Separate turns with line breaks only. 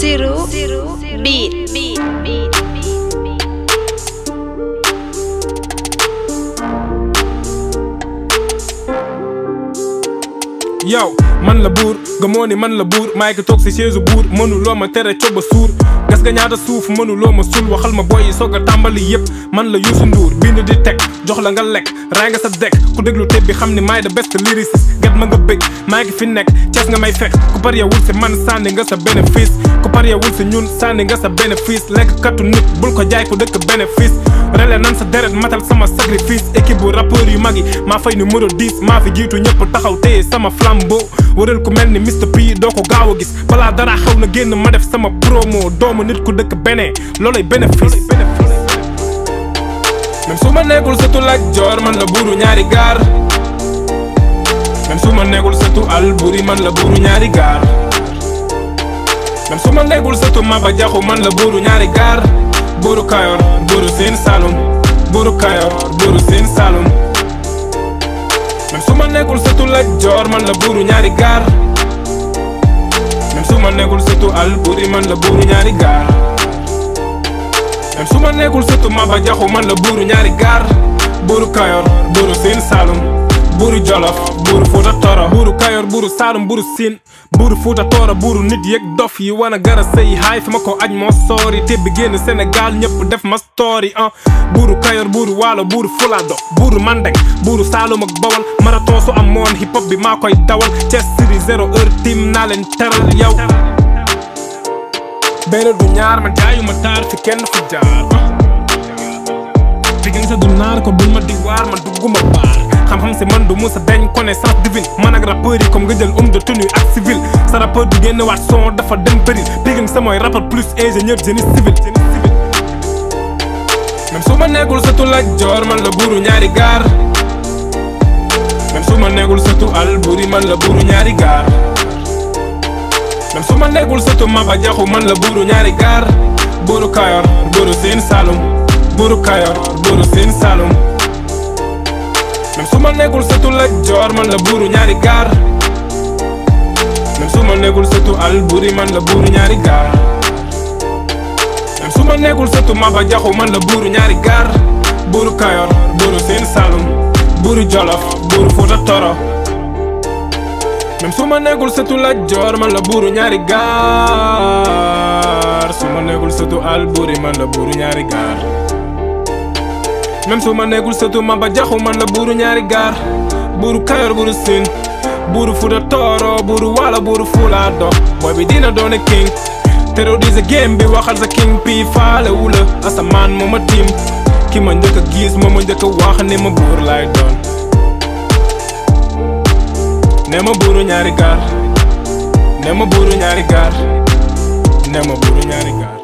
Siru Beat
yow man la buur gëmoo ni man la buur maay ki toog si chaise buur mënuloo ma tere coba suur gas nga ñaata suuf mënuloo ma sul waxal ma boy yi soog a tàmbali yëpp man la Youssou Ndour bind di teg jox la nga lekk ray nga sa dekk ku déglu teb bi xam ni maay the best lyricist get ma nga bëgg maay ki fi nekk Cees nga may fekk ku par wul si man sànni nga sa bénéfice ku par wul si ñun sànni nga sa bénéfice lekk kattu nit bul ko jaay ku dëkk bénéfice rele nan sa deret matal sama sacrifice équipe bu rappeur yu mag yi maa fay numéro 10 maa fi jiitu ñëpp taxaw téye sama flambeau wëral ku mel ni Mr P doo ko gaaw a gis balaa dara xaw na génn ma def sama promo doomu nit ku dëkk benee loolay bénéfice même su ma nekkul sëtu Lat Joor man la buuru ñaari gaar même su ma nekkul sëtu Alburi man la buuru ñaari gaar même su ma nekkul sëtu Maba Jaxu man la buuru ñaari gaar buuru Kayor buuru Siin Saalum buuru Kayor buuru Siin Saalum même su ma nekkul sëtu Lat Joor man la buuru ñaari gaar même su ma nekkul sëtu Alburi man la buuru ñaari gaar même su ma nekkul sëtu Maba Jaxu man la buuru ñaari gaar buuru Kayor buuru Siin Saalum buuru Jolof buuru Fuuta Tooro buuru Kayor buuru Saalum buuru Siin buuru Fuuta Tooro buuru nit yeeg dof yi wana gara sëy haay fi ma ko aj moo soori te bi génn Sénégal ñëpp def ma story ah buuru Kayor buuru Waalo buuru Fulado buuru Mandeng buuru Saalum ak Bawol marathon su am moon hip hop bi maa koy dawal Thiès Siri zéro heure tim naa leen teral yow benn du ñaar man jaayuma taar fi kenn fu jaar Pikine sa du naar ko bul ma di waar man dugguma baar xam-xam si man du musa dañ connaissance divine man ak rappeur yi comme nga jël homme de tenue ak civil sa rappeur du génn waat son dafa dem péril Pikine sa mooy rappeur plus ingénieur génie civil même su ma nekkul sëtu Lat Joor man la buuru ñaari gaar même su ma nekkul sëtu Alburi man la buuru ñaari gaar même su ma nekkul sëtu Maba Jaxu man la buuru ñaari gaar buuru Kayor buuru Siin Saalum buuru Kayor buuru Siin Saalum même su ma nekkul sëtu Lat Joor man la buuru ñaari gaar même su ma nekkul sëtu Alburi man la buuru ñaari gaar même su ma nekkul sëtu Maba Jaxu man la buuru ñaari gaar buuru Kayor buuru Siin Saalum buuru Jolof buuru Fuuta Tooro même su ma nekkul sëtu Lat Joor man la buuru ñaari gaar su ma nekkul sëtu Alburi man la buuru ñaari gaar même su ma nekkul sëtu Maba Jaxu man la buuru ñaari gaar buuru Kayor buuru Siin buuru Fuuta Tooro buuru Waalo buuru Fulado boy bi dina doone king terroriser game bi waxal sa king pi faale wula asamaan moo ma tiim ki ma njëkk a gis moo ma njëkk a wax ne ma buur laay doon ne ma buuru ñaari gaar ne ma buuru ñaari gaar ne ma buuru ñaari gaar